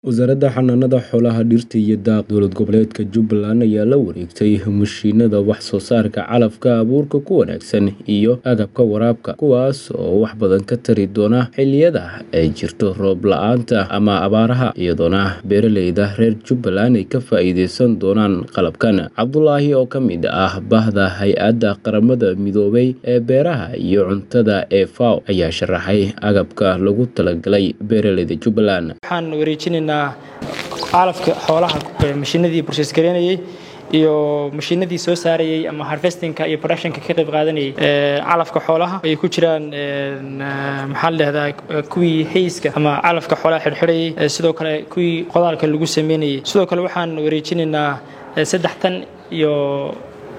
Wasaaradda Xanaanada Xoolaha, Dhirta iyo Daaqa Dowlad Goboleedka Jubbaland ayaa la wareegtay mashiinada wax soo saarka calafka, abuurka ku wanaagsan, iyo agabka waraabka, kuwaas oo wax badan ka tari doona xilliyada ay jirto roob la'aanta ama abaaraha, iyadoona beeraleyda reer Jubbaland ay ka faa'iideysan doonaan qalabkan. Cabdulaahi oo ka mid ah bahda Hay'adda Qaramada Midoobay ee Beeraha iyo Cuntada ee FAO ayaa sharaxay agabka loogu talagalay beeraleyda Jubbaland. waxaan wareejinaynaa calafka xoolaha mashiinadii process gareynayay iyo mashiinadii soo saarayay ama harvestingka iyo productionka ka qayb qaadanayay calafka xoolaha ay ku jiraan maxaa la dhahdaa kuwii hayska ama calafka xoolaha xidhxidhayay sidoo kale kuwii qodaalka lagu sameynayay sidoo kale waxaan wareejinaynaa saddex tan iyo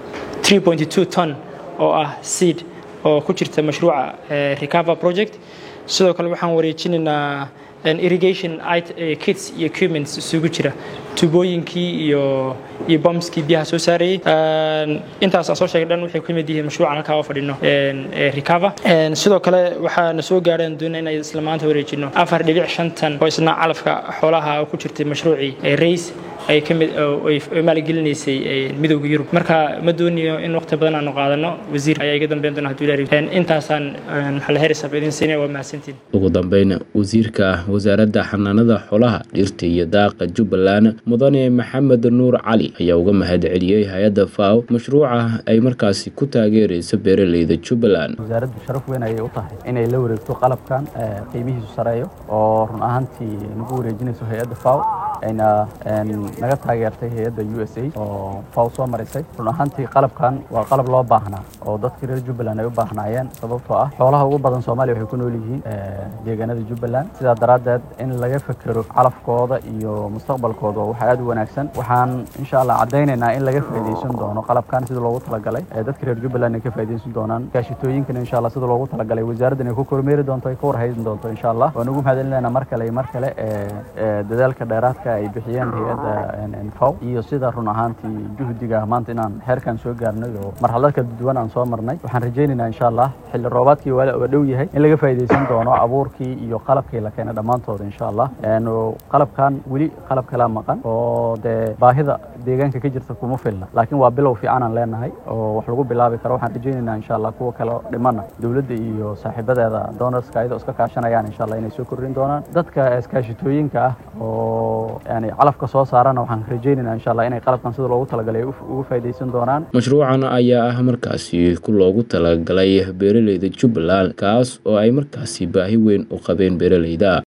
3.2 ton oo ah seed oo ku jirta mashruuca recover project sidoo kale waxaan wareejinaynaa irrigation kits iyo equipments isugu jira tubooyinkii iyo iyo bombskii biyaha soo saarayay intaas aan soo sheegay dhan waxay ku mid yihiin mashruucan halkaa oo fadhino recover sidoo kale waxaana soo gaareen doona inay isla maanta wareejino afar dhibic shan tan oo isna calafka xoolaha ku jirtay mashruucii race ay ka mid ay maalgelinaysay midowga yurub marka ma doonayo in waqti badan aanu qaadano wasiir ayaa iga dambeyn doona hadduu ilaahay intaasaan maxaa la herisab idin siinaya waa mahadsantiin ugu dambeyn wasiirka wasaaradda xanaanada xoolaha dhirta iyo daaqa jubbaland mudane maxamed nuur cali ayaa uga mahad celiyey hay-adda fao mashruuca ay markaasi ku taageerayso beeraleyda jubbaland wasaaraddu sharaf weyn ayay u tahay inay la wareegto qalabkan qiimihiisu sareeyo oo run ahaantii nagu wareejinayso hay-adda fao ayna naga taageertay hay-adda u s a oo faw soo marisay run ahaantii qalabkan waa qalab loo baahnaa oo dadkii reer jubbaland ay u baahnaayeen sababtoo ah xoolaha ugu badan soomaaliya waxay ku nool yihiin deegaanada jubbaland sidaa daraaddeed in laga fekero calafkooda iyo mustaqbalkooda waa wax aad u wanaagsan waxaan insha allah caddaynaynaa in laga faa'iidaysan doono qalabkan sida loogu talagalay dadka reer jubbaland ay ka faa'iidaysan doonaan gaashitooyinkana insha allah sida loogu talagalay wasaaraddan ay ku kormeeri doonto ay ka warhaysan doonto insha allah waan ugu mahadcelinaynaa mar kale iyo mar kale dadaalka dheeraadka ay bixiyeen hay-adda faw iyo sida run ahaantii juhdiga maanta inaan xeerkan soo gaarnay oo marxalad kala duwan aan soo marnay waxaan rajaynaynaa insha allah xilli roobaadkii waa dhow yahay in laga faa'iidaysan doono abuurkii iyo qalabkii la keenay dhammaantooda insha allah qalabkan weli qalab kala maqan oo dee baahida deegaanka ka jirta kuma filna laakiin waa bilow fiican aan leenahay oo wax lagu bilaabi karo waxaan rajaynaynaa insha allah kuwa kale dhimana dowladda iyo saaxiibadeeda donorska ayadoo iska kaashanayaan insha allah inay soo kordhin doonaan dadka iskaashitooyinka ah oo yani calafka soo saarana waxaan rajaynaynaa insha allah inay qalabkan sida loogu talagalay ugu faa'iidaysan doonaan mashruucan ayaa ah markaasi ku loogu talagalay beeraleyda jubbaland kaas oo ay markaasi baahi weyn u qabeen beeraleyda